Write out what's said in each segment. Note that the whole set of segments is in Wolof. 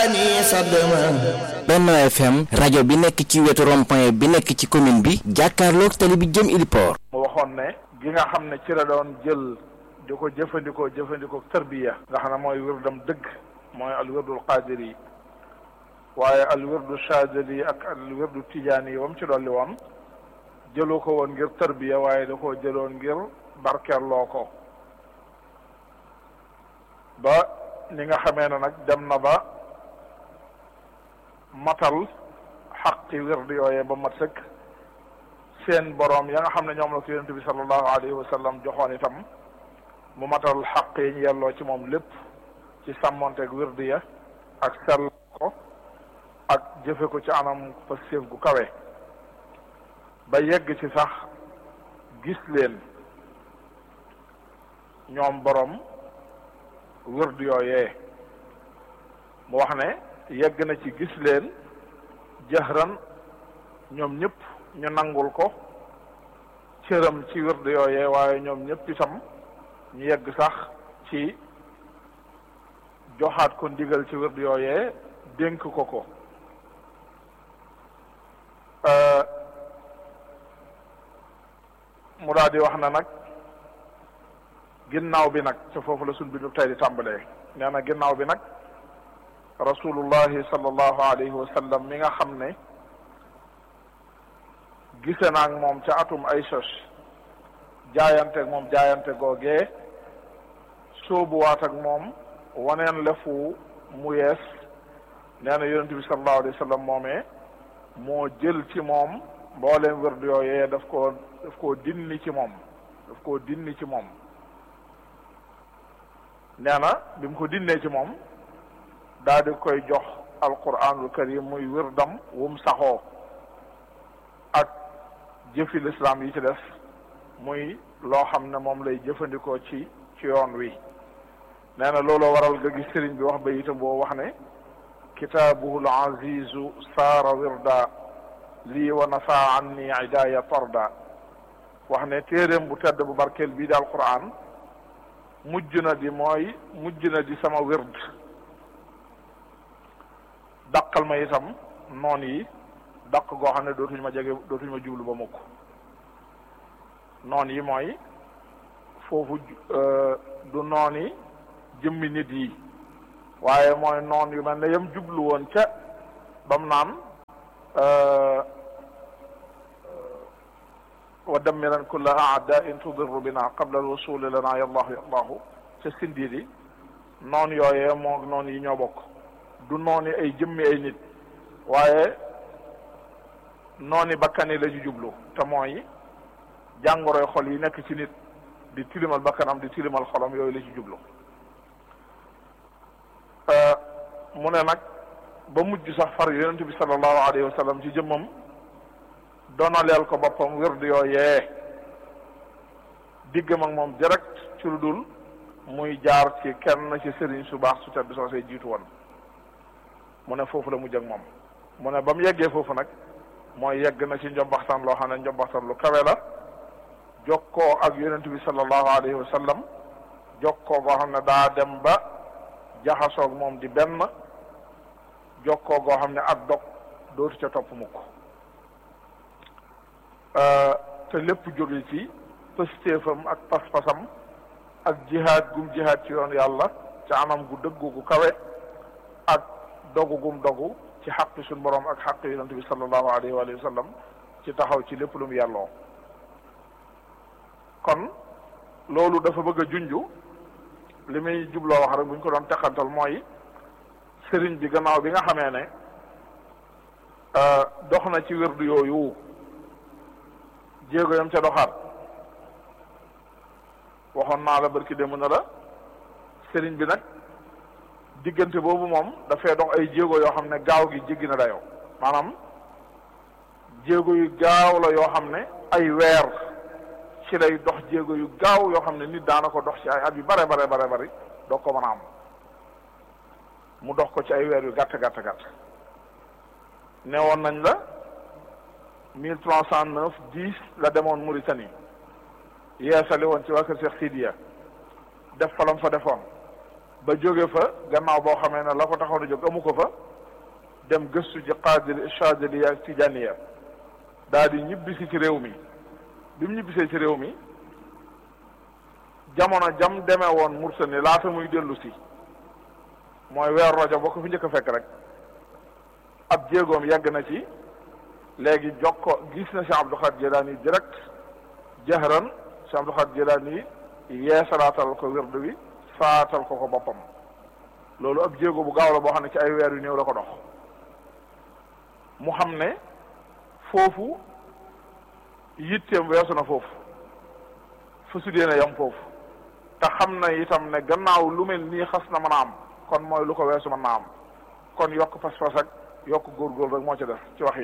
Benno FM rajo bi nekk ci wetu rond-point bi nekk ci commune bi jàkkaarloog tali bi jëm Iliport mu waxoon ne gi nga xam ne ci la doon jël di ko jëfandikoo jëfandikoo tërbiya nga xam ne mooy wirdam dëgg mooy al wirdul qaadir yi waaye al wirdu shaadili yi ak al wirdu tijaani yi wam ci dolli woon jëlu ko woon ngir tërbiya waaye da koo jëloon ngir barkeeloo ko ba ni nga xamee ne nag dem na ba matal xaqi wird yooyee ba mat sëkk seen boroom ya nga xam ne ñoom la ko yonent bi sallallahu alayhi wa sallam joxoon itam mu matal xaq yi ñu yelloo ci moom lépp ci sàmmonteeg wird ya ak sell ko ak jëfe ko ci anam fa séef gu kawe ba yegg ci sax gis leen ñoom boroom wird yooyee mu wax ne yegg na ci gis leen jahran ñoom ñëpp ñu nangul ko cëram ci wird yooyee waaye ñoom ñëpp itam ñu yegg sax ci joxaat ko ndigal ci wird yooyee dénk ko ko mu daal di wax na nag ginnaaw bi nag ca foofu la suñ bindu tey di tàmbalee nee na ginnaaw bi nag rasulullahi sallallahu alayhi wa sallam mi nga xam ne gise naag moom ca atum ay sos jaayante moom jaayante googee sóobuwaat ak moom waneen lefu mu yees nee na yonente bi sallallahu alayhi wa sallam moomee moo jël ci moom mbooleem wërd yooyee daf koo daf koo dinni ci moom daf koo dinni ci moom nee na bi mu ko dinnee ci moom daal di koy jox alquranul karim muy wirdam wum saxoo ak jëfi lislaam yi ci des muy loo xam ne moom lay jëfandikoo ci ci yoon wi nee na looloo waral nga gis sëriñ bi wax ba itam boo wax ne kitaabuhul azizu saara wirda lii wa nafa anni idaaya tarda wax ne téeréem bu tedd bu barkeel bii di alquran mujj na di mooy mujj na di sama wird dàqal ma itam noon yi dàq goo xam ne dootuñu ma jege dootuñu ma jublu ba mukk noon yi mooy foofu du noon yi jëmmi nit yi waaye mooy noon yu mel ne yam jublu woon ca bam naan wa dammiran kulla aadain tudirru bina qabla alwusuli lana yallahu yallahu ca sindiidi noon yooyee moo noon yi ñoo bokk du nooni ay jëmmi ay nit waaye nooni bakkani la ñu jublu te mooy jàngoroy xol yi nekk ci nit di tilimal bakkanam di tilimal xolam yooyu la ci jublu mu ne nag ba mujj sax far yonent bi sallallahu alayhi wa sallam ci jëmmam donaleel ko boppam wird yooyee diggam ak moom direct ci lu dul muy jaar ci kenn ci sëriñ su baax su tedd soosee jiitu woon mu ne foofu la mujj ak moom mu ne ba mu yeggee foofu nag mooy yegg na ci njombaxtan loo xam ne njombaxtan lu kawe la jokkoo ak yonent bi sallallahu alayhi wa sallam jokkoo goo xam ne daa dem ba jaxasoog moom di benn jokkoo goo xam ne ak dog dootu ca topp mukk te lépp jóge ci pëstéefam ak pas-pasam ak jihaad gum jihaad ci yoon yàlla ca anam gu dëggu gu kawe ak dogu gum dogu ci xaqi suñ borom ak xaqi yonente bi sallallahu alayhi wa sallam ci taxaw ci lépp lu mu yàlloo kon loolu dafa bëgg a junju li muy jubloo wax rek bu ñu ko doon teqantal mooy sëriñ bi gannaaw bi nga xamee ne dox na ci wérdu yooyu jéego yam ca doxaat waxoon naa la barki démb na la sëriñ bi nag diggante boobu moom dafay dox ay jéego yoo xam ne gaaw gi jéggi na dayoo maanaam jéego yu gaaw la yoo xam ne ay weer ci lay dox jéego yu gaaw yoo xam ne nit daana ko dox ci ay at yu bare bare bare bari doo ko mën a am mu dox ko ci ay weer yu gàtt gàtt gàtt ne woon nañ la mille trois cent neuf dix la demoon Mauritanie yeesali woon ci waa kër Cheikh Sidiya def fa lam fa defoon ba jóge fa gannaaw boo xamee ne la ko taxaw na jóg amu ko fa dem gëstu ci qaadiri chadiliya ak tijaniya daal di ñibbisi ci réew mi bi mu ñibbisee ci réew mi jamono jam demee woon Mauritanie laata muy dellu si mooy weer rojo boo ko fi njëkk a fekk rek ab jéegoom yegg na ci léegi jokko gis na Cheikh Abdou Khadir Jilani direct jahran Cheikh Abdou Khadir Jilani yeesalaatal ko wirdu wi faatal ko ko boppam loolu ab jéego bu gaaw la boo xam ne ci ay weer yu néew la ko dox mu xam ne foofu yitteem weesu na foofu fa su dee na yam foofu te xam na itam ne gannaaw lu mel nii xas na mën a am kon mooy lu ko weesu mën naa am kon yokk pas-pas ak yokk góorgóorlu rek moo ci def ci waxin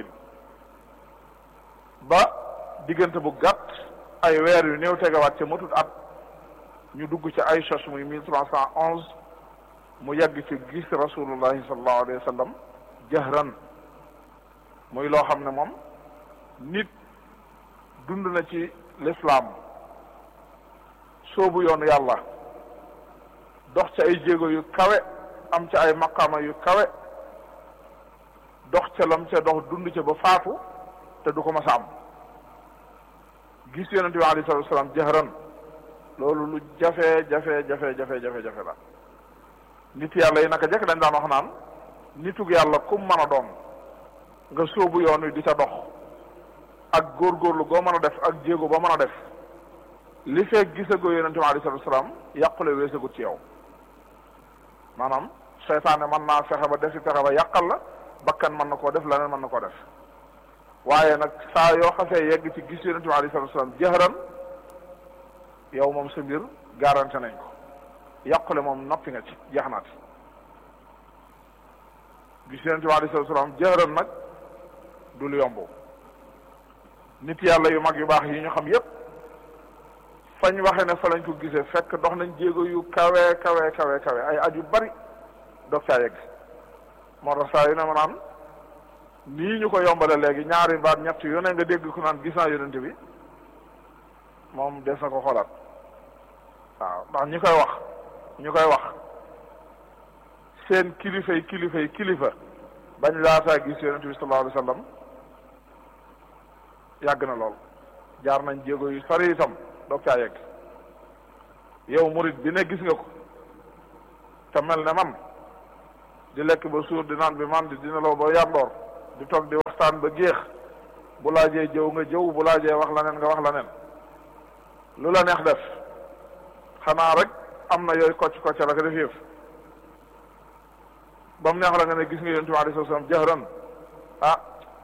ba diggante bu gàtt ay weer yu néew tegawaat ca matut at ñu dugg ci ay sos muy mille trois cent onze mu yàgg ci gis rasulullahi sallallahu alayhi wa sallam jahran muy loo xam ne moom nit dund na ci l'islam soobu yoonu yàlla dox ci ay jéego yu kawe am ca ay maqaama yu kawe dox ca lam ca dox dund ca ba faatu te du ko mas a am gis yonent bi alayhi salatu wasalaam jahran loolu lu jafe jafe jafe jafe jafe jafe la nit yàlla yi naka jekk dañ daan wax naan nitug yàlla kum mën a doon nga sóobu yoon wi di ca dox ak góorgóorlu goo mën a def ak jéego ba mën a def li fekk gisagoo yonent bi alayhi salatu wasalaam yàqule weesagut ci yow maanaam seytaane mën naa fexe ba defi fexe ba yàqal la bakkan mën na koo def leneen mën na koo def waaye nag saa yoo xasee yegg ci gis yonent bi alayhi salatu wasalaam jëhëran yow moom sa mbir garanté nañ ko yàqule moom noppi nga ci jeex naati gis yonent bi alayhi salatu wasalaam jëhëran nag du lu yomb nit yàlla yu mag yu baax yi ñu xam yépp fañ waxe ne fa lañ ko gisee fekk dox nañ jéego yu kawe kawe kawe kawe ay at yu bari doog caa yegg moo tax saa yu ne ma naan nii ñu ko yombale léegi ñaari baat ñett yu ne nga dégg ku naan gis naa yonent bi moom des na ko xoolaat waaw ndax ñi koy wax ñu koy wax seen kilifay kilifay kilifa bañ laataa gis yonent bi sallallahu alayhi wa sallam yàgg na lool jaar nañ jéego yu sori itam doog caa yegg yow murit bi ne gis nga ko te mel ne man di lekk ba suur di naan bi man di dina law ba yàndoor di toog di waxtaan ba géex bu laajee jëw nga jëw bu laajee wax la neen nga wax la neen lu la neex def xanaa rek am na yooyu kocc kocc la ko def yëf ba mu neex la nga ne gis nga yonent bi alayhi salaam jahran ah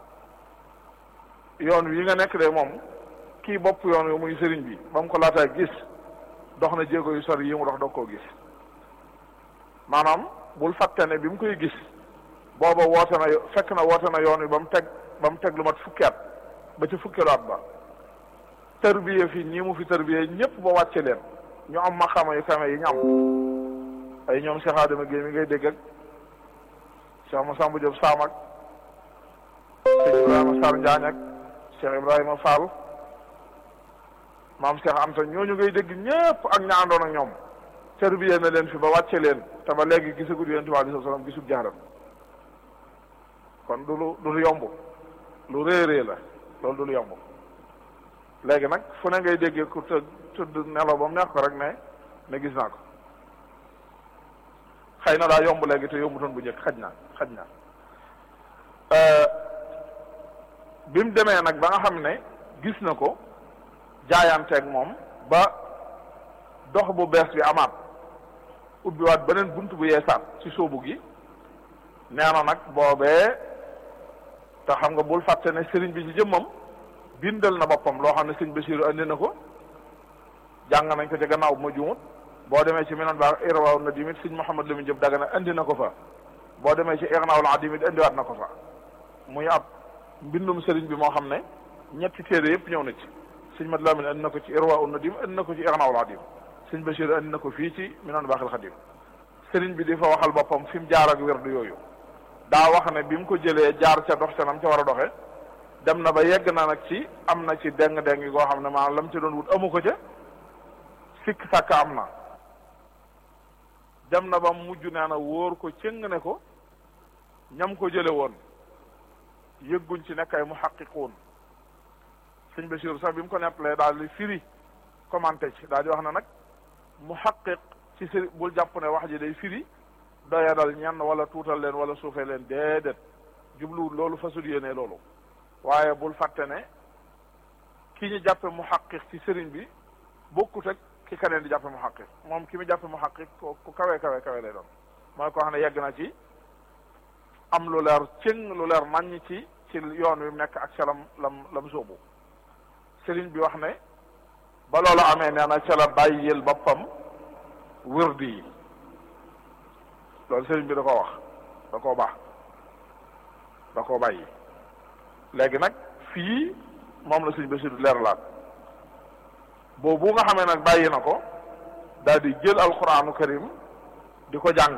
yoon wi nga nekk de moom kii bopp yoon wi muy sëriñ bi ba mu ko laataa gis dox na jéego yu sori yi mu dox doog koo gis maanaam bul fàtte ne bi mu koy gis booba woote na fekk na woote na yoon wi ba mu teg ba mu teg lu mat fukki at ba ci fukkeelu at ba tërbiye fi ñii mu fi tërbiye ñëpp ba wàcce leen ñu am maqaama yu kame yi ñu am ay ñoom Cheikh Adama Guèye mi ngay dégg ak Cheikh Massamba Diop Sam ak Cheikh Ibrahima Sarr Njaañ ak Cheikh Ibrahima Fall maam Cheikh Anta ñooñu ngay dégg ñëpp ak ña àndoon ak ñoom tërbiye na leen fi ba wàcce leen te ba léegi gisagul yonent bi alayhi salaam gisul jaaram kon du lu du lu yomb lu réerée la loolu du lu yomb léegi nag fu ne ngay déggee ku të tëdd nelaw ba mu neex ko rek ne ne gis naa ko xëy na daa yomb léegi te yombutoon bu njëkk xaj na xaj na bi mu demee nag ba nga xam ne gis na ko jaayanteeg moom ba dox bu bees bi amaat ubbiwaat beneen bunt bu yeesaat ci sóobu gi nee na nag boobee te xam nga bul fàtte ne sëriñ bi ci jëmmam bindal na boppam loo xam ne sëñ Basiru andi na ko jàng nañ ko ca gannaaw bu ma juumut boo demee ci minan baa irwaaw na dimit sëñ Mouhamad Lamine Diop Dagana andi na ko fa boo demee ci irnaawul adimit indiwaat na ko fa muy ab mbindum sëriñ bi moo xam ne ñetti téere yëpp ñëw na ci sëñ Mat Lamine andi na ko ci irwaaw na dim andi na ko ci irnaawul adim sëñ Basiru andi na ko fii ci minan baaxil xadim sëriñ bi di fa waxal boppam fi mu jaar ak wérdu yooyu daa wax ne bi mu ko jëlee jaar ca dox ca nam ca war a doxe dem na ba yegg na nag ci am na ci deng-deng yi goo xam ne maanaam lam ci doon wut amu ko ca sikk sàkk am na dem na ba mujj nee na wóor ko cëng ne ko ñam ko jële woon yëgguñ ci nekk ay muhaqiquun sëñ Bachir sax bi mu ko nettalee daal di firi commenté ci daal di wax na nag muhaqiq ci sëri bul jàpp ne wax ji day firi doyadal ñenn wala tuutal leen wala suufee leen déedéet jubluwul loolu fasul yéene loolu waaye bul fàtte ne ki ñu jàppe muhaqiq ci sëriñ bi bokkut ak ki keneen di jàppe muhaqiq moom ki mu jàppe muhaqiq ku kawe kawe kawe lay doon mooy koo xam ne yegg na ci am lu leer cëng lu leer naññ ci ci yoon wi mu nekk ak ca lam lam lam sóobu sëriñ bi wax ne ba loolu amee nee na ca la bàyyil boppam wërdi yi loolu sëriñ bi da koo wax da koo baax da koo bàyyi léegi nag fii moom la sëriñ Basiru leeralaat boobu nga xamee nag bàyyi na ko daal di jël alquraanu karim di ko jàng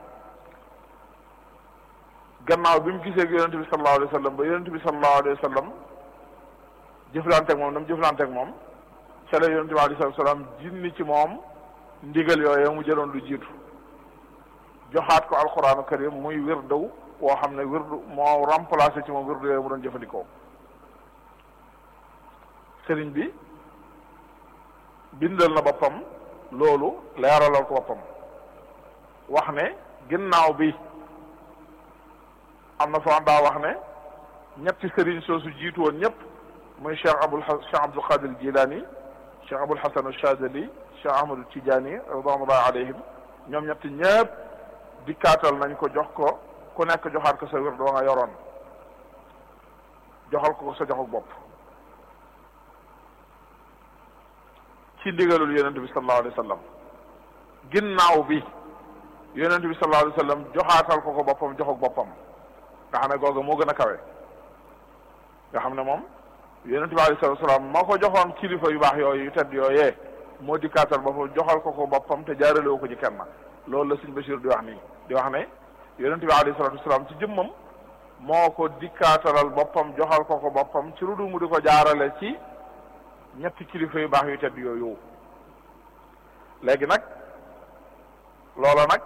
gannaaw bi mu gisee ak yonente bi sallallahu alayhi wa sallam ba yonente bi sallallahu alayhi wa sallam jëflanteeg moom dam jëflanteeg moom ca la yonente bi alayhi salaam jinni ci moom ndigal yooyu mu jëloon lu jiitu joxaat ko alquraanu karim muy wirdaw woo xam ne wirdu moo remplacé ci moom wirdu yooyu mu doon jëfandikoo sëriñ bi bindal na boppam loolu leeralal ko boppam wax ne ginnaaw bi am na foo daa wax ne ñetti sëriñ soosu jiitu woon ñëpp muy cheikh abul cheikh abdul qadir jilani cheikh abul hasan ashadili cheikh ahmadu tijaani ridwanullahi alayhim ñoom ñetti ñëpp dikkaatal nañ ko jox ko ku nekk joxaat ko sa wér doo nga yoroon joxal ko sa joxuk bopp ci ndigalul yonent bi sallallahu alayhi wa sallam ginnaaw bi yonent bi sallallahu alayhi wa sallam joxaatal ko ko boppam joxuk boppam nga xam ne googu moo gën a kawe nga xam ne moom yonent bi alayhi salatu salaam moo ko joxoon kilifa yu baax yooyu yu tedd yooyee moo dikkaatal boppam joxal ko ko boppam te jaaralewu ko ci kenn loolu la Sëñ Bachir di wax nii di wax ne yonent bi alayhi salatu salaam ci jëmmam moo ko dikkaatalal boppam joxal ko ko boppam ci lu dul mu di ko jaarale ci ñetti kilifa yu baax yu tedd yooyu léegi nag loola nag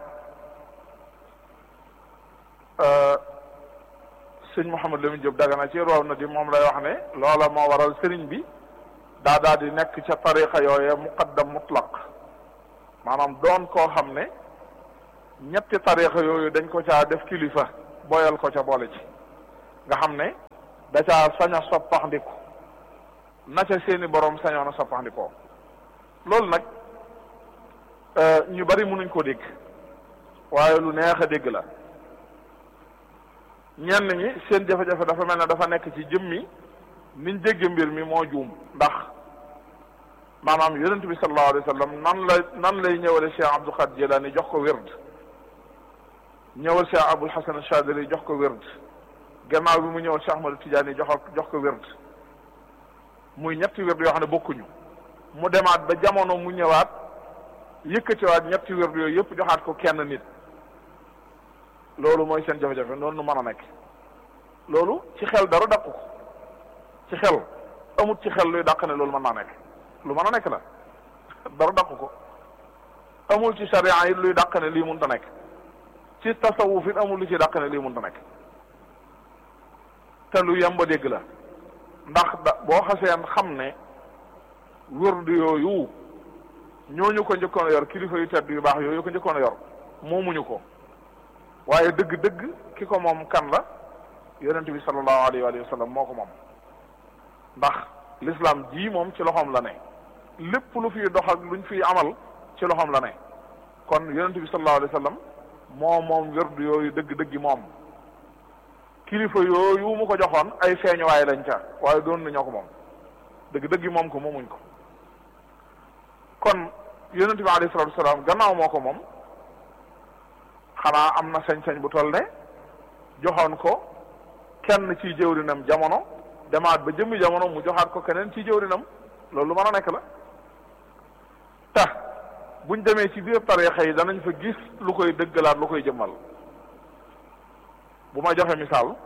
sëñ Mouhamed Lamine Diop Dagana ci roow na di moom lay wax ne loola moo waral sëriñ bi daa daal di nekk ca tariqa yooye muqaddam mutlaq maanaam doon koo xam ne ñetti tariqa yooyu dañ ko caa def kilifa boyal ko ca boole ci nga xam ne da caa sañ a soppaxndiku na ca seeni borom sañoon a soppaxndikoo loolu nag ñu bari mënuñ ko dégg waaye lu neex a dégg la ñenn ñi seen jafe-jafe dafa mel ne dafa nekk ci jëmmi niñ dégg mbir mi moo juum ndax maanaam yonent bi sallallahu alayhi wa sallam nan la nan lay ñëwale Cheikh Abdul Qadir Jilani jox ko wird ñëwal Cheikh Abul Hasan Chadili jox ko wird gannaaw bi mu ñëwal Cheikh Ahmadu Tijaani jox jox ko wird muy ñetti wird yoo xam ne bokkuñu mu demaat ba jamono mu ñëwaat yëkkatiwaat ñetti wird yooyu yëpp joxaat ko kenn nit loolu mooy seen jafe-jafe noonu nu mën a nekk loolu ci xel dara dàqu ko ci xel amut ci xel luy dàq ne loolu mën naa nekk lu mën a nekk la dara dàqu ko amul ci sharia yi luy dàq ne lii mënta nekk ci tasawuf it amul lu ci dàq ne lii mënta nekk te lu yemba dégg la ndax da boo xaseen xam ne wërdu yooyu ñooñu ko njëkkoon a yor kilifa yu tedd yu baax yooyu ko njëkkoon a yor moomuñu ko waaye dëgg-dëgg ki ko moom kan la yonent bi sallallahu alayhi wa sallam moo ko moom ndax l'islam ji moom ci loxoom la ne lépp lu fiy dox ak luñ fiy amal ci loxoom la ne kon yonent bi sallallahu alayhi wa sallam moo moom wérdu yooyu dëgg-dëggi moom kilifa yooyu mu ko joxoon ay feeñuwaay lañ ca waaye doon na ñoo ko moom dëgg-dëggi moom ko moomuñ ko kon yonent bi alayhi salatu wasalaam gannaaw moo ko moom xanaa am na sañ-sañ bu toll ne joxoon ko kenn ci jëwrinam jamono demaat ba jëmmi jamono mu joxaat ko keneen ci jëwrinam loolu lu mën a nekk la tax buñ demee ci biir tarixa yi danañ fa gis lu koy dëggalaat lu koy jëmmal bu ma joxe misaal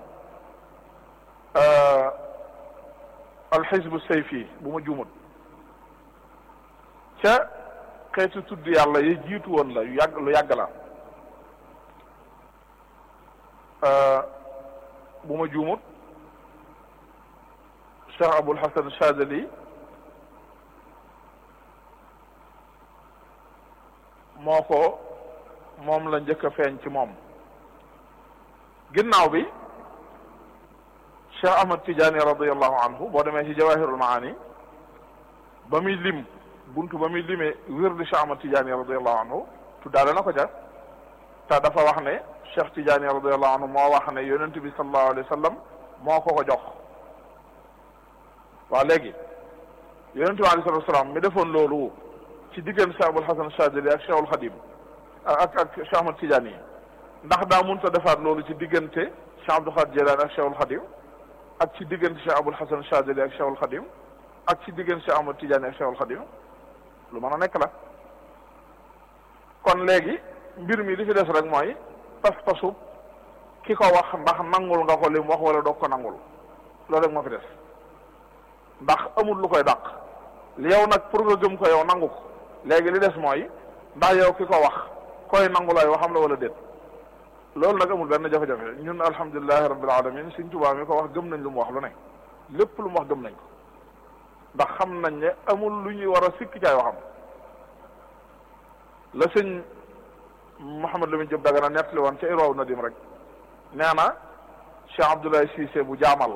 alxisbu sayfi bu ma juumut ca xeetu tudd yàlla yi jiitu woon la yu yàgg lu yàgg la bu ma juumut Cheikh Abul Hasan Chadali moo ko moom la njëkk a feeñ ci moom ginnaaw bi Cheikh Ahmad Tidiane radiallahu anhu boo demee ci Jawahirul Maani ba muy lim buntu ba muy limee wirdu Cheikh Ahmad Tidiane radiallahu anhu tuddaale na ko ca te dafa wax ne Cheikh Tidiane radiallahu anhu moo wax ne yonent bi sallallahu alayhi wa sallam moo ko ko jox waaw léegi yonent bi alayhi salatu wasalaam mi defoon loolu ci diggante Cheikh Abul Hasan Chadili ak Cheikhul Xadim ak ak Cheikh Ahmad Tidiane yi ndax daa mun ta defaat loolu ci diggante Cheikh Abdul Xaadir Jilaani ak Cheikhul Xadim ak ci diggante Cheikh Abul Hasan Chadili ak Cheikhul Xadim ak ci diggante Cheikh Ahmad Tidiane ak Cheikhul Xadim lu mën a nekk la kon léegi mbir mi li fi des rek mooy pas-pasub ki ko wax ndax nangul nga ko li mu wax wala doog ko nangul loolu rek moo fi des ndax amul lu koy dàq li yow nag pour nga gëm ko yow nangu ko léegi li des mooy ndax yow ki ko wax koy nangu lay waxam la wala déet loolu nag amul benn jafe-jafe ñun alhamdulilahi rabbil alamin Sëriñ Tuubaa mi ko wax gëm nañ lu mu wax lu ne lépp lu mu wax gëm nañ ko ndax xam nañ ne amul lu ñuy war a sikki caay waxam la sëñ Mouhamed Lamine Diop Dagana nettali woon ca Irwaw Nadim rek nee na Cheikh Abdoulaye Cissé bu jaamal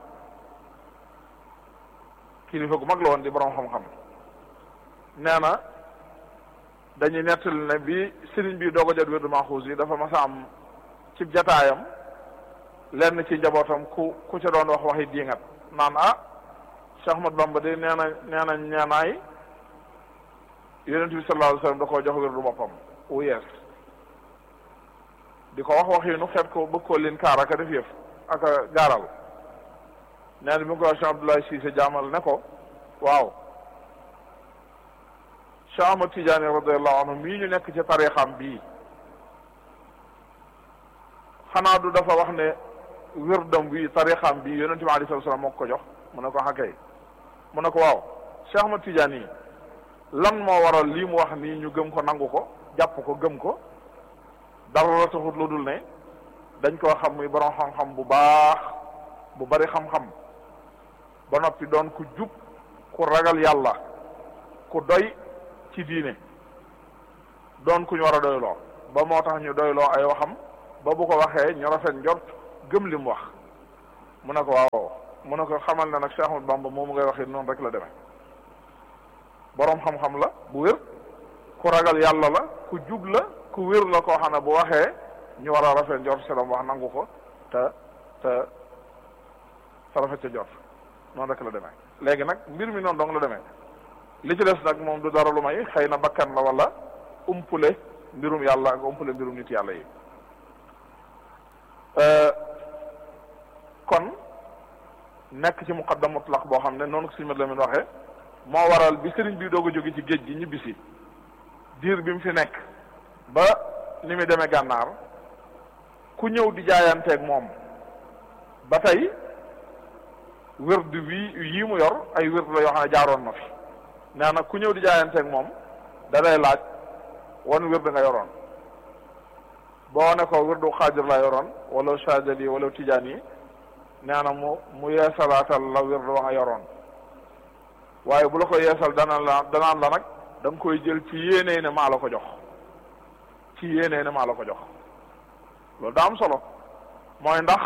kilifa gu mag la woon di borom xam-xam nee na dañuy nettali ne bi sëriñ bi doog a jot wérdu Maxuus yi dafa mas a am ci jataayam lenn ci njabootam ku ku ca doon wax waxi diingat naan ah Cheikh Ahmad Bamba de nee na nee na ñeenaay yonent bi sallallahu alayhi wa sallam da koo jox wérdu boppam wu yees di ko wax wax yi nu xeet ko bëgg koo leen kaar aka def yëf aka gaaral nee na bi mu ko wax Cheikh Abdoulaye Cissé jaamal ne ko waaw Cheikh Ahmad Tidiane radiallahu anhu mii ñu nekk ci tarixam bii xanaa du dafa wax ne wérdam bi tarixam bii yonente bi alei salatu salaam moo ko jox mu ne ko xakay mu ne ko waaw Cheikh Ahmad Tidiane yi lan moo waral lii mu wax nii ñu gëm ko nangu ko jàpp ko gëm ko dara la taxut lu dul ne dañ koo xam muy borom xam-xam bu baax bu bari xam-xam ba noppi doon ku jub ku ragal yàlla ku doy ci diine doon ku ñu war a doyloo ba moo tax ñu doyloo ay waxam ba bu ko waxee ñu rafet njort gëm li mu wax mu ne ko waaw mu ne ko xamal ne nag Cheikh Ahmad Bamba moomu ngay waxee noonu rek la demee boroom xam-xam la bu wér ku ragal yàlla la ku jub la ku wér la koo xam ne bu waxee ñu war a rafet njort selam wax nangu ko te te te rafet ca njort noonu rek la demee léegi nag mbir mi noonu dong la demee li ci des nag moom du dara lu may xëy na bakkan la wala umpule mbirum yàlla ak umpule mbirum nit yàlla yi kon nekk ci muqaddam mutlaq boo xam ne noonu ko suñu mat la min waxee moo waral bi sëriñ bi doog a jóge ci géej gi ñibbisi diir bi mu fi nekk ba ni mu demee gànnaar ku ñëw di jaayanteeg moom ba tey wërd wii yii mu yor ay wërd la yoo xam ne jaaroon na fi nee na ku ñëw di jaayanteeg moom da lay laaj wan wërd nga yoroon boo ne ko wërdu xaadir la yoroon wala Chadili wala Tijaan yi nee na mu mu yeesalaatal la wërd wa nga yoroon waaye bu la ko yeesal dana la danaan la nag da nga koy jël ci yéenee ne maa la ko jox ci yéenee ne maa la ko jox loolu daa am solo mooy ndax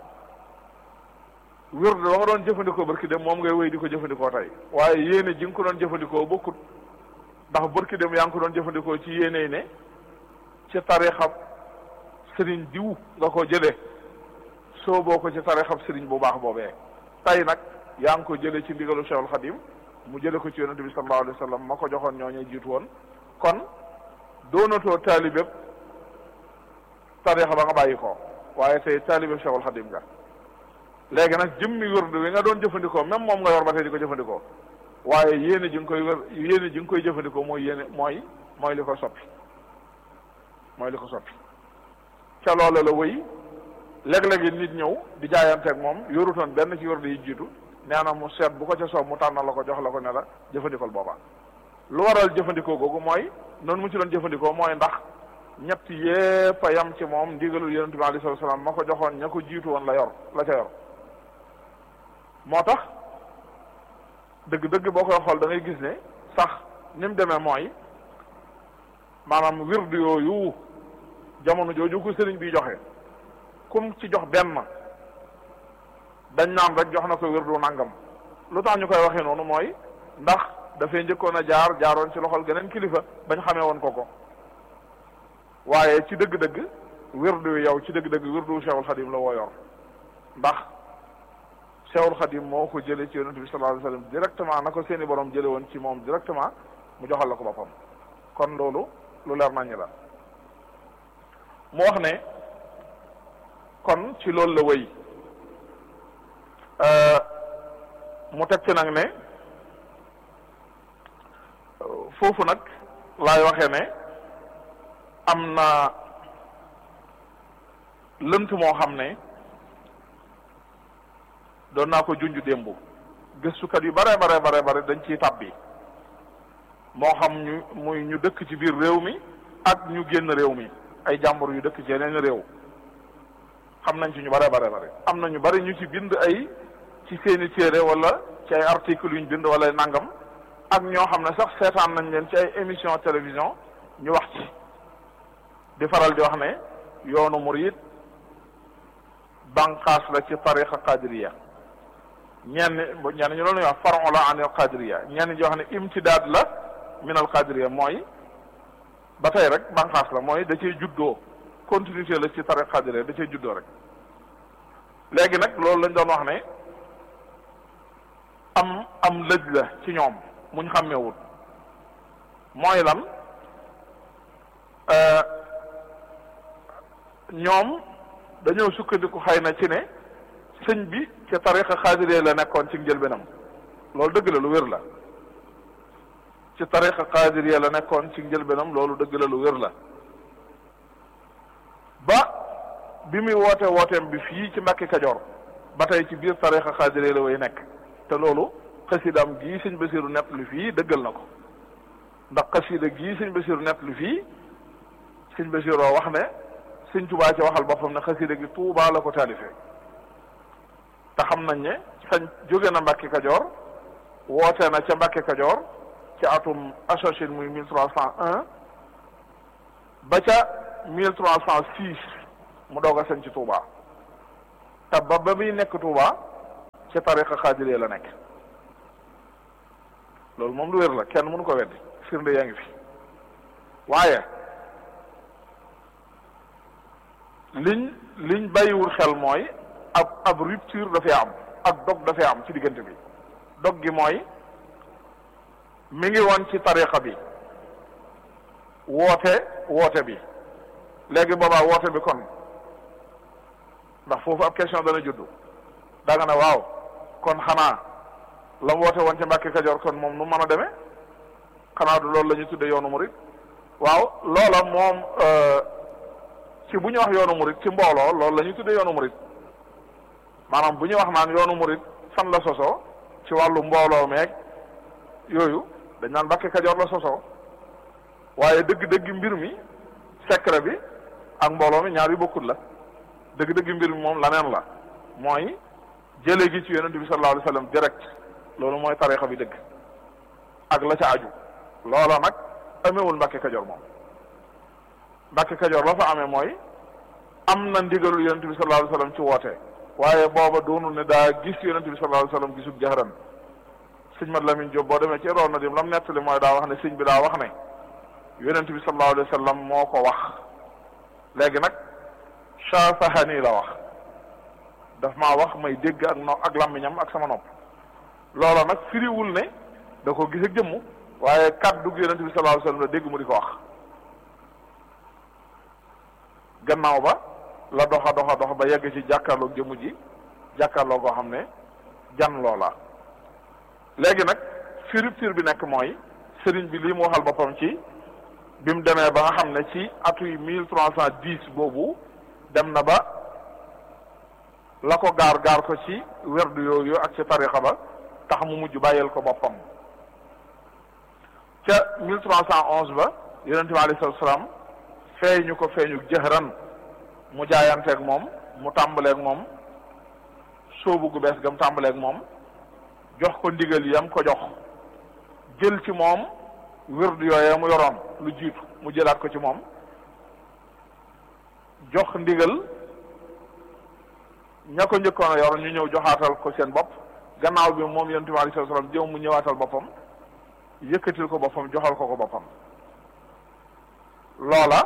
wërd ba nga doon jëfandikoo barki dem moom ngay wéy di ko jëfandikoo tey waaye yéene ji nga ko doon jëfandikoo bokkut ndax barki dem yaa ngi ko doon jëfandikoo ci yéene ne ci tarixab sëriñ diw nga ko jëlee soo boo ko ci tarixab sëriñ bu baax boobee tey nag yaa ngi ko jëlee ci ndigalu Cheikhul Khadim mu jële ko ci yonente bi sallallahu alayhi wa sallam ma ko joxoon ñooñu jiitu woon kon doonatoo taalibeb tarixa ba nga bàyyi ko waaye tey taalibeb Cheikhul Khadim nga léegi nag jëmmi wërdu wi nga doon jëfandikoo même moom nga yor ba tey di ko jëfandikoo waaye yéene ji nga koy wër yéene ji nga koy jëfandikoo mooy yéene mooy mooy li ko soppi mooy li ko soppi ca loola la wëy léeg-léegi nit ñëw di jaayanteeg moom yorutoon benn ci wërdu yi jiitu nee na mu seet bu ko ca soob mu tànnal la ko jox la ko ne la jëfandikool boobaa lu waral jëfandikoo googu mooy noonu mu ci doon jëfandikoo mooy ndax ñett yépp a yam ci moom ndigalul yonent bi alayhi salaam ma ko joxoon ña ko jiitu woon la yor la ca yor moo tax dëgg-dëgg boo koy xool da ngay gis ne sax ni mu demee mooy maanaam wirdu yooyu jamono jooju ko sëriñ bi joxe kum ci jox benn dañ naan rek jox na ko wirdu nangam lu tax ñu koy waxee noonu mooy ndax dafay njëkkoon a jaar jaaroon ci loxol geneen kilifa bañ xamee woon ko ko waaye ci dëgg-dëgg wirdu yow ci dëgg-dëgg wirdu Cheikhul Khadim la woo yor ndax Cheikhul Khadim moo ko jëlee ci yonent bi sallallahu alayhi wasallam directement na ko seeni borom jële woon ci moom directement mu joxal la ko boppam kon loolu lu leer nañu la mu wax ne kon ci loolu la wéy mu teg ci nag ne foofu nag laay waxee ne am na lënt moo xam ne doon naa ko junj démb gëstukat yu bare bare bare bare dañ ciy tàbbi moo xam ñu muy ñu dëkk ci biir réew mi ak ñu génn réew mi ay jàmbur yu dëkk ci yeneen réew xam nañ ci ñu bare bare bare am na ñu bari ñu ci bind ay ci seeni téere wala ci ay article yu ñu bind wala nangam ak ñoo xam ne sax seetaan nañ leen ci ay émission télévision ñu wax ci di faral di wax ne yoonu murid banqaas la ci tariqa qadiriya ñenn ñenn ñu loolu ñuy wax faron la anil qadiriya ñenn ñi wax ne imtidaad la min al qadiriya mooy ba tey rek banqaas la mooy da cee juddoo continuité la ci tariqa qadiriya da cee juddoo rek léegi nag loolu lañ doon wax ne am am lëj la ci ñoom muñ xàmmeewut mooy lan ñoom dañoo sukkandiku xëy na ci ne sëñ bi ca tariqa xaadiree la nekkoon ci njëlbeenam loolu dëgg la lu wér la ci tariqa xaadiree la nekkoon ci njëlbeenam loolu dëgg la lu wér la ba bi muy woote wooteem bi fii ci Mbàkke Kajoor ba tey ci biir tariqa xaadiree la way nekk te loolu xasidaam gii sëñ Basiru nett lu fii dëggal na ko ndax xasida gii sëñ Basiru nett lu fii sëñ Basiroo wax ne sëñ Tuubaa ci waxal boppam ne xasida gi Tuubaa la ko taalifee te xam nañ ne sañ jóge na Mbàkke Kajoor woote na ca Mbàkke Kajoor ci atum associé muy mille trois cent un ba ca mille trois cent six mu doog a sañ ci Tuubaa te ba ba muy nekk Tuubaa ci tariqa xaadiree la nekk loolu moom lu wér la kenn mënu ko weddi firnde yaa ngi fi waaye liñ liñ bàyyiwul xel mooy ab ab rupture dafay am ak dog dafay am ci diggante bi dog gi mooy mi ngi woon ci tariqa bi woote woote bi léegi boobaa woote bi kon ndax foofu ab question dana juddu da nga ne waaw kon xanaa la mu woote woon ci Mbàkke Kajoor kon moom nu mën a demee xanaa du loolu la ñu tudde yoonu murit waaw loola moom ci bu ñu wax yoonu murit ci mbooloo loolu la ñu tudde yoonu murit maanaam bu ñu wax naan yoonu murit fan la sosoo ci wàllu mbooloo meeg yooyu dañ naan Mbàkke Kajoor la sosoo waaye dëgg-dëgg mbir mi secret bi ak mbooloo mi ñaar yu bokkut la dëgg-dëgg mbir mi moom laneen la mooy jële gi ci yonent bi sallallahu alayhi wa sallam direct loolu mooy tarixa bi dëgg ak la ca aju loola nag amewul Mbàkke Kajoor moom Mbàkke Kajoor la fa amee mooy am na ndigalul yonent bi sallallahu alayhi wa sallam ci woote waaye booba doonul ne daa gis yonent bi sallallahu alayhi wa sallam gisul jaxaran sëñ Mat Lamin Jóob boo demee ci roon na dim lam nettali mooy daa wax ne sëñ bi daa wax ne yonent bi sallallahu alayhi wa sallam moo ko wax léegi nag shafahani la wax daf maa wax may dégg ak no ak làmmiñam ak sama nopp loola nag firiwul ne da ko gis ak jëmm waaye kàddu gi yonent bi sallallahu alayhi wa sallam la dégg mu di ko wax gannaaw ba la doxa doxa dox ba yegg ci jàkkaarloog jëmm ji jàkkaarloo goo xam ne jan loola léegi nag fi rupture bi nekk mooy sëriñ bi lii mu waxal boppam ci bi mu demee ba nga xam ne ci atuy mille trois cent dix boobu dem na ba la ko gaar gaar ko ci werdu yooyu ak ci tarixa ba tax mu mujj bàyyeel ko boppam ca mille trois cent onze ba yonente bi alayhi salaatu salaam feeñu ko feeñu jëhran mu jaayanteeg moom mu tàmbaleeg moom sóobu gu bees gam tàmbaleeg moom jox ko ndigal yam ko jox jël ci moom wird yooyee mu yoroon lu jiitu mu jëlaat ko ci moom jox ndigal ña ko njëkkoon a yor ñu ñëw joxaatal ko seen bopp gannaaw bi moom yonent bi alayhi salaam jëw mu ñëwaatal boppam yëkkatil ko boppam joxal ko ko boppam loola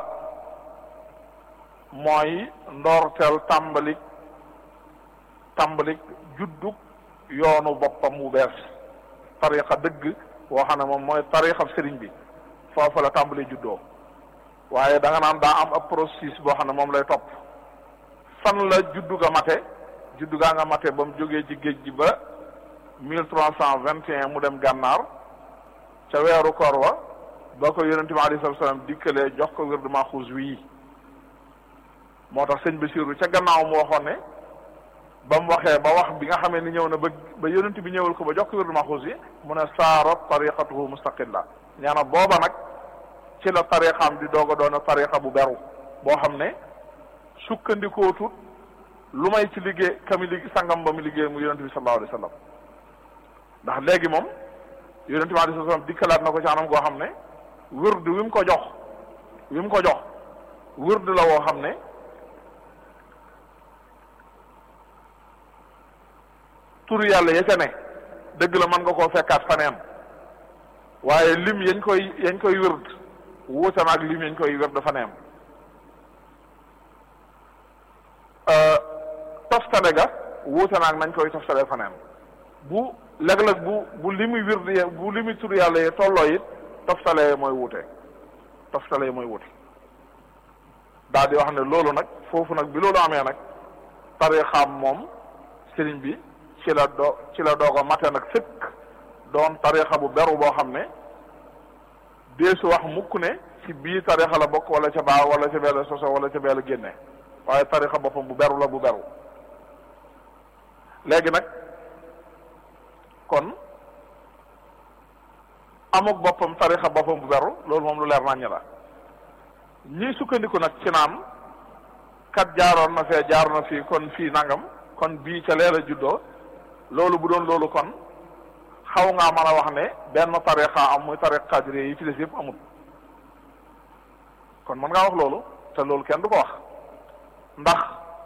mooy ndoorteel tàmbalik tàmbalik juddug yoonu boppam wu bees tariqa dëgg boo xam ne moom mooy tariqa sëriñ bi foofu la tàmbali juddoo waaye da nga naan daa am ab processus boo xam ne moom lay topp fan la juddu ga mate juddu gaa nga mate ba mu jógee ci géej gi ba mille trois cent vingt et un mu dem gànnaar ca weeru koor wa ba ko yonente bi alayhi salaam dikkalee jox ko wird maxuus wii moo tax sëñ Basiru ca gannaaw mu waxoon ne ba mu waxee ba wax bi nga xamee ni ñëw na ba ba yonente bi ñëwal ko ba jox ko wird maxuus yi mu ne saarat tariqatuhu mustaqilla ñaana booba nag ci la tariqaam di doog a doon a tariqa bu beru boo xam ne sukkandikootut lu may ci liggéey kami liggéey sangam ba mu liggéey mu yonente bi sallallahu alayhi wa sallam ndax léegi moom yonente bi alayhi salaam dikkalaat na ko ci anam goo xam ne wird wi mu ko jox wi mu ko jox wird la woo xam ne tur yàlla ya ca ne dëgg la mën nga koo fekkaat faneen waaye lim yañ koy yañ koy wird wuute na ak lim yañ koy wird faneen toftale ga wuute na ak nañ koy toftale faneen bu léeg-léeg bu bu limi wird ye bu limi tur yàlla yi tolloo it toftale mooy wuute toftale mooy wuute daal di wax ne loolu nag foofu nag bi loolu amee nag tarixaam moom sëriñ bi ci la do ci la doog a mate nag sëkk doon tarixa bu beru boo xam ne deesu wax mukk ne ci bii tarixa la bokk wala ca baa wala ca beela soso wala ca beela génne waaye tarixa boppam bu beru la bu beru léegi nag kon amuk boppam tarixa boppam bu beru loolu moom lu leer naññ la ñii sukkandiku nag ci naan kat jaaroon na fee jaar na fii kon fii nangam kon bii ca leela juddoo loolu bu doon loolu kon xaw ngaa mën a wax ne benn tariqa am muy tariqa qadiri yi ci des yëpp amul kon mën ngaa wax loolu te loolu kenn du ko wax ndax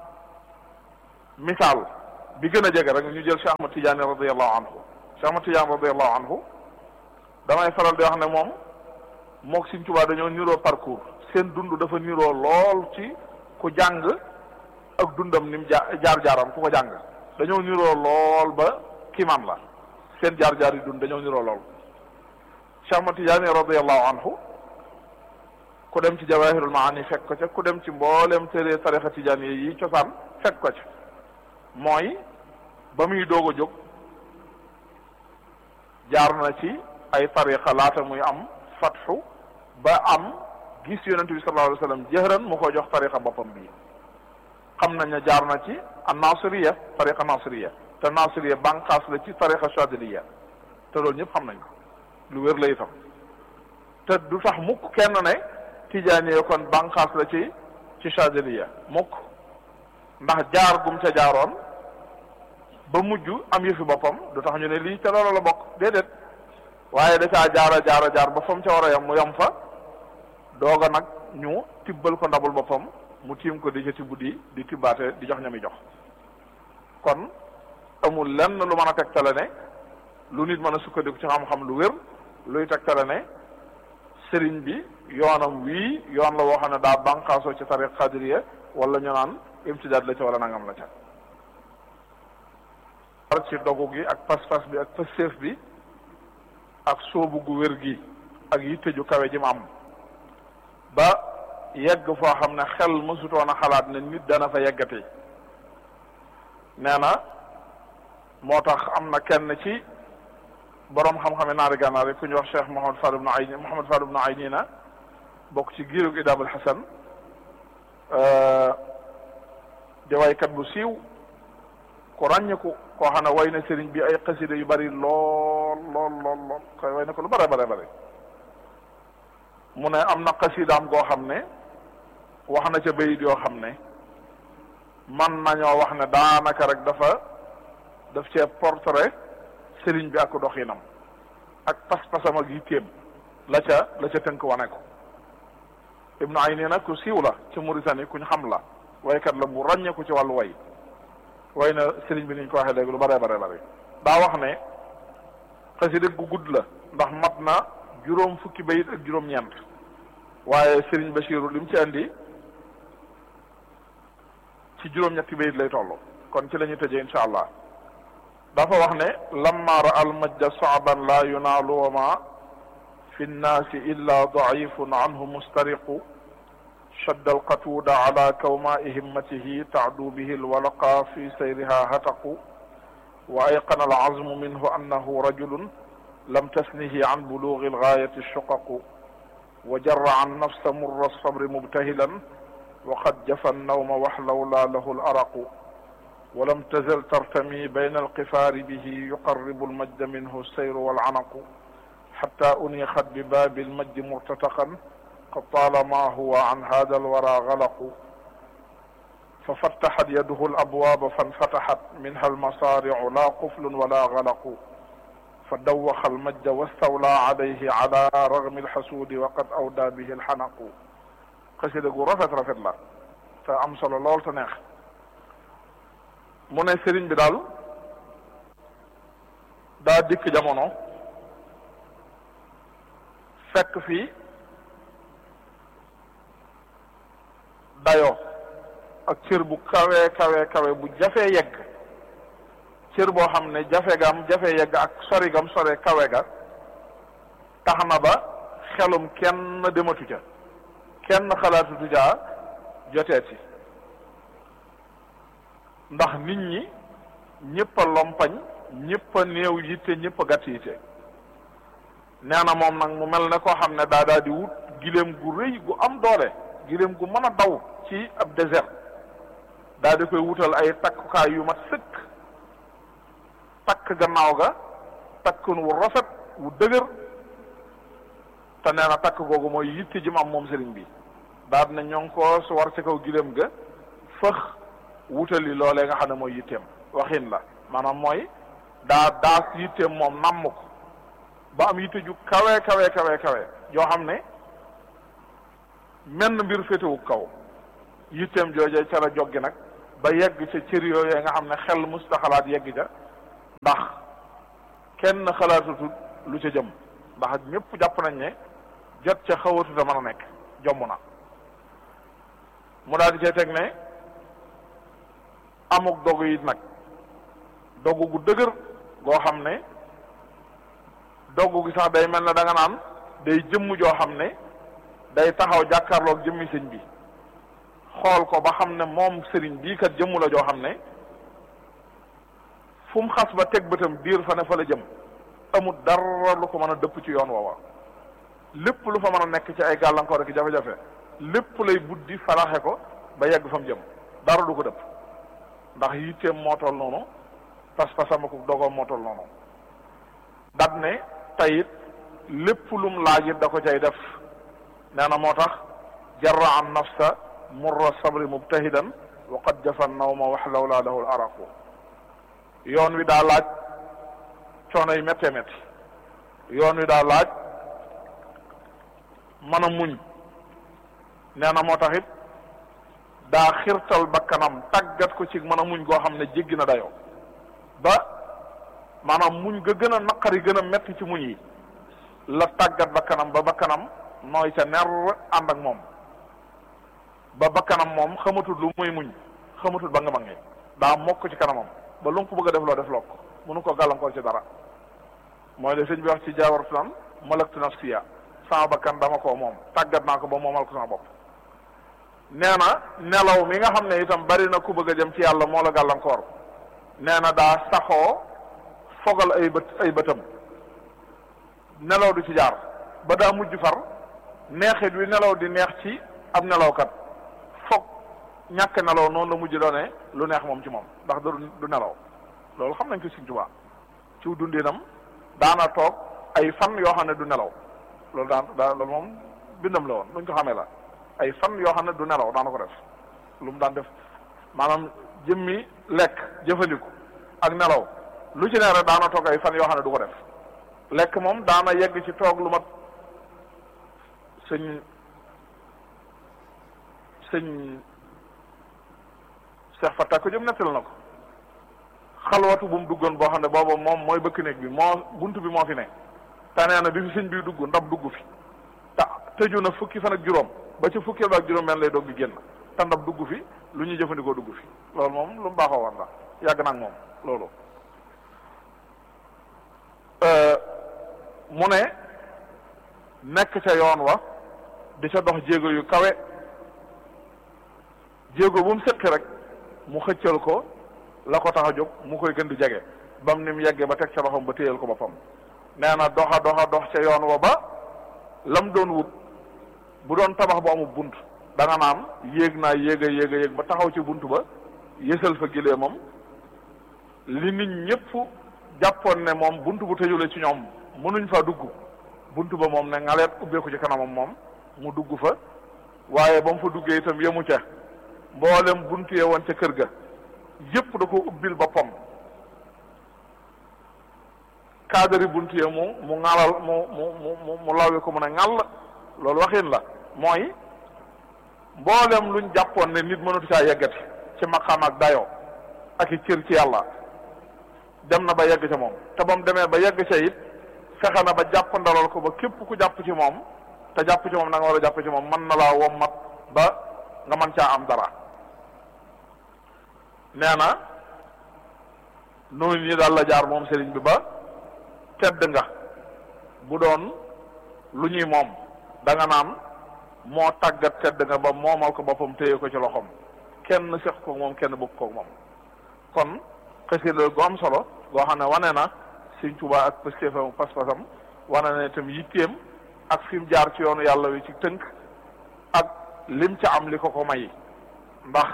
misaal bi gën a jege rek ñu jël Cheikh Ahmad Tidiane radiallahu anhu Cheikh Ahmad Tidiane radiallahu anhu damay faral di wax ne moom mook Sëriñ Tuubaa dañoo niroo parcours seen dund dafa niroo lool ci ku jàng ak dundam ni mu jaar-jaaram ku ko jàng dañoo niroo lool ba kiimaan la seen jaar-jaar yi dund dañoo niroo lool Cheikh Ahmad Tidiane radiallahu anhu ku dem ci jawahirul maani fekk ko ca ku dem ci mboolem téere tarixa Tidiane yi cosaan fekk ko ca mooy ba muy doog a jóg jaar na ci ay tarixa laata muy am fatxu ba am gis yonent bi sallallahu alayhi wa sallam jëhran mu ko jox tarixa boppam bii xam nañ ne jaar na ci an nasiriya tariqa nasiriya te nasiriya banqaas la ci tariqa chadiliya te loolu ñëpp xam nañ ko lu wér la itam te du tax mukk kenn ne tijaaniya kon banqaas la ci ci chadiliya mukk ndax jaar gum ca jaaroon ba mujj am yëfi boppam du tax ñu ne lii te loolu la bokk déedéet waaye da caa jaara jaara jaar ba fa mu ca war a yam mu yam fa dooga nag ñu tibbal ko ndabul boppam mu tiim ko di ca tibb di di tibbaate di jox ñami jox kon amul lenn lu mën a tegtale ne lu nit mën a sukkandiku ci xam-xam lu wér luy tegtale ne sëriñ bi yoonam wii yoon la woo xam ne daa banqaasoo ci tariq xadiriya wala ñu naan imtidaad la ca wala nangam la ca par ci dogu gi ak pas-pas bi ak pëstéef bi ak soobu gu wér gi ak yitte ju kawe ji mu am ba yegg foo xam ne xel mësutoon a xalaat ne nit dana fa yeggati nee na moo tax am na kenn ci boroom xam-xame naari gànnaar yi ku ñu wax cheikh Mouhamad Fadl ibn Ayni Mouhamad Fadl ibn Ayni na bokk ci giirug Idaabul Hasan di waykat bu siiw ku ràññiku koo xam ne way na sëriñ bi ay xasida yu bari lool lool lool lool koy way na ko lu bare bare bari mu ne am na xasidaam goo xam ne wax na ca bayit yoo xam ne man nañoo wax ne daanaka rek dafa daf cee portrait sëriñ bi ak doxinam ak pas-pasam ak yitteem la ca la ca tënk wane ko ibnu ayni nag ku siiw la ci Mauritanie kuñ xam la waykat la bu ràññeeku ci wàllu way way na sëriñ bi niñ ko waxee léegi lu bare bare bare daa wax ne xasida gu gudd la ndax mat na juróom fukki bayit ak juróom-ñeent waaye sëriñ Bachiru li mu ci andi ci juróom-ñetti bayit lay toll kon ci la ñuy tëjee insha allah dafa wax ne lamma ra al majda saaban la yunaalu wa ma fi nnaasi illa daifun anhu mustariqu shadda alqatuuda ala kawmaai himmatihi taadu bihi alwalaqa fi sayriha hataqu wa ayqana alazmu minhu annahu rajulun lam tasnihi an bulugi algaayati shuqaqu wa jarra an nafsa murra alsabri mubtahilan wa qad jafa annawma waxlawla lahu alaraqu ولم تزل ترتمي بين القفار به يقرب المجد منه السير والعنق حتى أنيخت بباب المجد مرتتقا قد طالما هو عن هذا الورى غلق ففتحت يده الأبواب فانفتحت منها المصارع لا قفل ولا غلق فدوخ المجد واستولى عليه على رغم الحسود وقد أودى به الحنق قصيدة رفت رفت لا فأمسل الله تنخ mu ne sëriñ bi daal daa dikk jamono fekk fi dayo ak cër bu kawe kawe kawe bu jafee yegg cër boo xam ne jafe gam jafe yegg ak sori gam sore kawe ga tax na ba xelum kenn dematu ca kenn xalaatutu caa joteeti ndax nit ñi ñëpp a lompañ ñëpp a néew yitte ñëpp a gàtt yitte nee na moom nag mu mel ne koo xam ne daa daa di wut giléem gu rëy gu am doole giléem gu mën a daw ci ab désert daa di koy wutal ay takkukaay yu mat sëkk takk gannaaw ga takkun wu rafet wu dëgër te nee na takk googu mooy yitte ji mu am moom sëriñ bi daa dina ñoo ngi ko su war ci kaw giléem ga fëx wutali loolee nga xam ne mooy yitteem waxin la maanaam mooy daa daas yitteem moom namm ko ba am yitte ju kawe kawe kawe kawe yoo xam ne menn mbir féetewu kaw yitteem joojee ca la joggi nag ba yegg ca cër yooyee nga xam ne xel musta xalaat yegg ca ndax kenn xalaatutut lu ca jëm ndax ñëpp jàpp nañ ne jot ca xawatuta mën a nekk jomb na mu daal di cee teg ne amuk dogu it nag dogu gu dëgër goo xam ne dogu gi sax day mel ne da nga naan day jëmm joo xam ne day taxaw jàkkaarloog jëmmi sëñ bi xool ko ba xam ne moom sëriñ bii kat jëmm la joo xam ne fu mu xas ba teg bëtam diir fa ne fa la jëm amul dara lu ko mën a dëpp ci yoon woowa lépp lu fa mën a nekk ci ay gàllankoor ak jafe-jafe lépp lay buddi falaxe ko ba yegg fa mu jëm dara du ko dëpp ndax yitteem moo toll noonu pas-pasam ak dogoom moo toll noonu dat ne tayit lépp lum laaj it da ko cay def nee na moo tax jarra an nafsa murra sabri mubtahidan wa qad jafa nawma wax lawla lahu l araqu yoon wi daa laaj coono yi méttee métti yoon wi daa laaj mën a muñ nee na moo tax it daa xirtal bakkanam tàggat ko ci mën a muñ goo xam ne jéggi na dayoo ba maanaam muñ ga gën a naqari gën a metti ci muñ yi la tàggat bakkanam ba bakkanam nooy ca ner ànd ak moom ba bakkanam moom xamatul lu muy muñ xamatul ba nga ma ngi daa mokk ci kanamam ba lu mu ko bëgg a def loo def loo ko mënu ko gàllankoor ci dara mooy le sëñ bi wax ci jaawartu naan malaktu nafsiya sama bakkan dama koo moom tàggat naa ko ba moomal ko sama bopp nee na nelaw mi nga xam ne itam bari na ku bëgg a jëm ci yàlla moo la gàllankoor nee na daa saxoo fogal ay bët ay bëtam nelaw du ci jaar ba daa mujj far neexit wi nelaw di neex ci ab nelawkat foog ñàkk nelaw noonu la mujj doone lu neex moom ci moom ndax du du nelaw loolu xam nañ ko Sëriñ Tuubaa ci dundinam daana toog ay fan yoo xam ne du nelaw loolu daan daa loolu moom bindam la woon luñ ko xamee la ay fan yoo xam ne du nelaw daana ko def lu mu daan def maanaam jëmmi lekk jëfandiku ak nelaw lu ci ne rek daana toog ay fan yoo xam ne du ko def lekk moom daana yegg ci toog lu mat sëñ sëñ Cheikh Fatta ko jëm nettal na ko xalwatu bu mu duggoon boo xam ne booba moom mooy bëkk néeg bi moo bunt bi moo fi ne te nee na bi fi sëñ bi dugg ndab dugg fi te tëju na fukki fan ak juróom ba ci fukki ba ak juróom benn lay doog di génn te ndab dugg fi lu ñuy jëfandikoo dugg fi loolu moom lu mu baaxoo woon la yàgg na ak moom loolu mu ne nekk ca yoon wa di ca dox jéego yu kawe jéego bu mu sëqi rek mu xëccal ko la ko tax a jóg mu koy gën di jege bam ni mu yeggee ba teg ca loxoom ba téyal ko boppam nee na doxa doxa dox ca yoon wa ba lam doon wut bu doon tabax bu amul bunt da nga naan yéeg naa yéeg a yéeg a yéeg ba taxaw ci bunt ba yësal fa gilee moom li nit ñëpp jàppoon ne moom bunt bu tëjule ci ñoom mënuñ fa dugg bunt ba moom ne ngaleet ubbeeku ci kanamam moom mu dugg fa waaye ba mu fa duggee itam yemu ca mboolem bunt yee woon ca kër ga yëpp da ko ubbil boppam cadre bunt yee mu mu ŋalal mu mu mu mu lawee ko mu ne ŋàll loolu waxin la mooy mboolem luñ jàppoon ne nit mënatu caa yeggati ci maqaam ak dayoo ak i cër ci yàlla dem na ba yegg ca moom te ba mu demee ba yegg ca it fexe na ba jàpp ndalal ko ba képp ku jàpp ci moom te jàpp ci moom na nga war a jàpp ci moom mën na laa wommat ba nga mën caa am dara nee na noonu ñi daal la jaar moom sëriñ bi ba tedd nga bu doon lu ñuy moom da nga naan moo tàggat tedd nga ba moomal ko boppam téye ko ci loxoom kenn seq ko moom kenn bëgg ko moom kon xasida gu am solo goo xam ne wane na Sëriñ Tuubaa ak pëstéefam pas-pasam wane na itam yitteem ak fi mu jaar ci yoonu yàlla wi ci tënk ak lim ca am li ko ko may ndax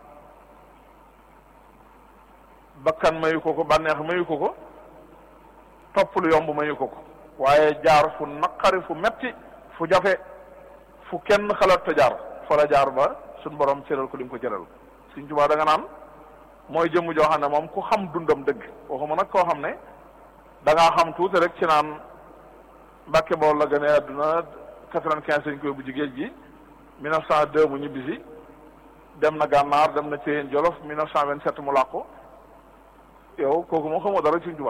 bakkan mayu ko ko bànneex mayu ko ko topp lu yomb mayu ko ko waaye jaar fu naqari fu metti fu jafe fu kenn xalaat te jaar fa la jaar ba suñ borom cëral ko li mu ko cëral Sëriñ Tuubaa da nga naan mooy jëmm joo xam ne moom ku xam dundam dëgg waxuma nag koo xam ne da ngaa xam tuuti rek ci naan Mbàkke Bawol la gane àdduna quatre-vingt-quinze lañ koy bu jigéen ji mille neuf cent deux mu ñibbisi dem na gànnaar dem na Ceyeen Jolof mille neuf cent vingt-sept mu làqu yow kooku moo xamoo dara ci Sëriñ Tuubaa